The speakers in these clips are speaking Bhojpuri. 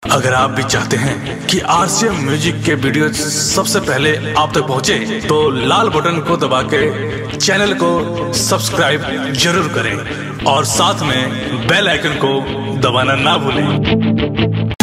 अगर आप भी चाहते हैं कि आरसीएम म्यूजिक के वीडियो सबसे पहले आप तक पहुंचे, तो लाल बटन को दबा के चैनल को सब्सक्राइब जरूर करें और साथ में बेल आइकन को दबाना ना भूलें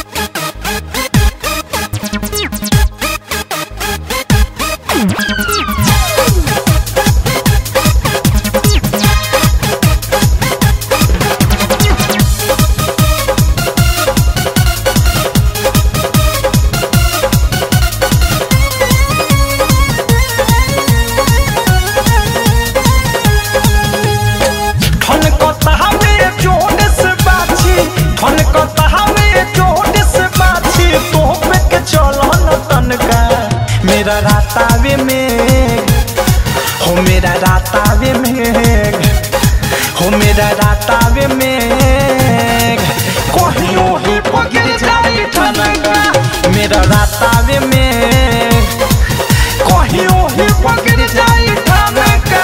धन कतहावे जोड़ से बाछी धन कतहावे जोड़ से बाछी तो पे के चलो न तनका मेरा रातावे में हो मेरा रातावे में हो मेरा रातावे में कहियो ही पगिर जाई ठनका मेरा रातावे में कहियो ही पगिर जाई ठनका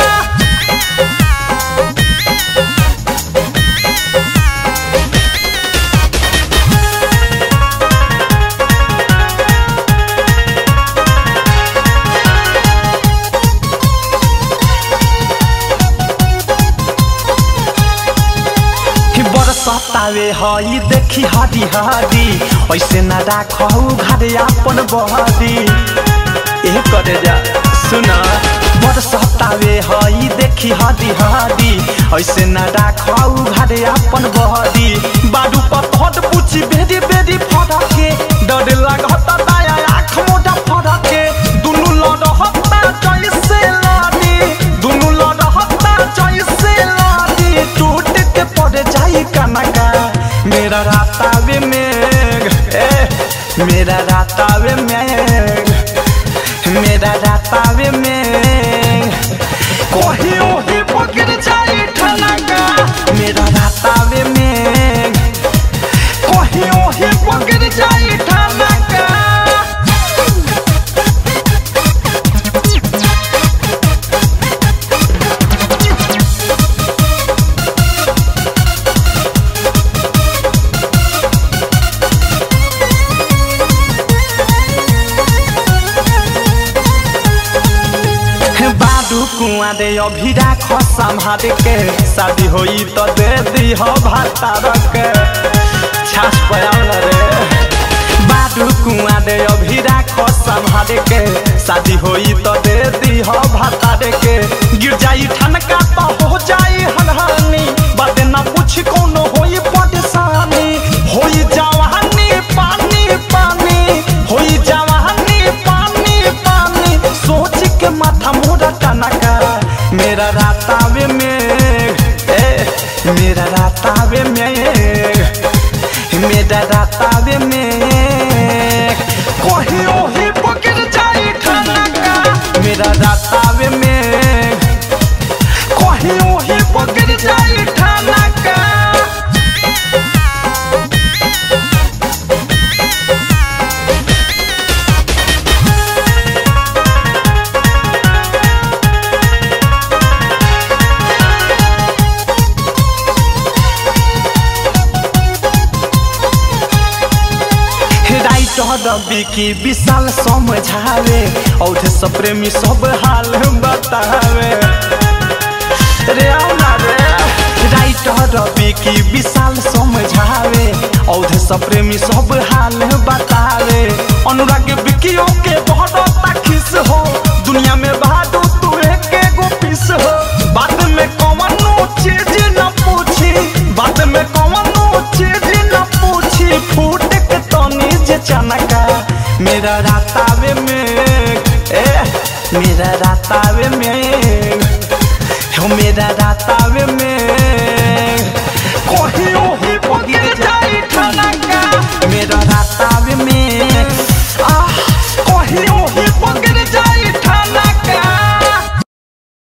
बरसतावे हई देखी हरी हरी ऐसे न राखू घरे अपन बहरी ए करे जा सुना बरसतावे हई देखी हरी हरी ऐसे न राखू घरे अपन बहरी बाडू पर फट पूछी बेरी बेरी फड़के डर लागता दाया आँख मोटा फड़के दुनु लड़हता जैसे लड़ी दुनु लड़हता जैसे लड़ी टूट के पड़ जाई कनका मेरा रातावे में ए मेरा रातावे में मेरा रातावे में कहियो ही पकड़ जाई ठनका मेरा रातावे में कहियो ही पकड़ जाई ठनका बाडू कुआ दे अभी राख संभाल के शादी होई तो दे दी हो भातार के छाछ पयाल रे बाडू कुआ दे अभी राख संभाल के शादी होई तो दे दी हो भातार के गिर जाई ठनका तो हो जाई हनहानी बात ना पूछ कोनो होई परेशानी होई जवानी पानी पानी होई जवानी पानी पानी सोच के माथा मोरा टनका मेरा रातावे में ए मेरा रातावे में मेरा रातावे में कहियो ही पकड़ जाई ठनका मेरा रातावे में कहियो ही पकड़ जाई ठनका राइटर बिकी विशाल समझावे और सब प्रेमी सब हाल बतावे रे औना रे राइटर बिकी विशाल समझावे और सब प्रेमी सब हाल बतावे अनुराग बिकियो के बहुत ताखिस हो दुनिया में बहादुर तू एक एगो पीस हो बात में कौनो चीज न पूछी बात में कौनो चीज न पूछी फूट के तनी जे चनका मेरा रातावे में ए मेरा रातावे में हो मेरा रातावे में कहीं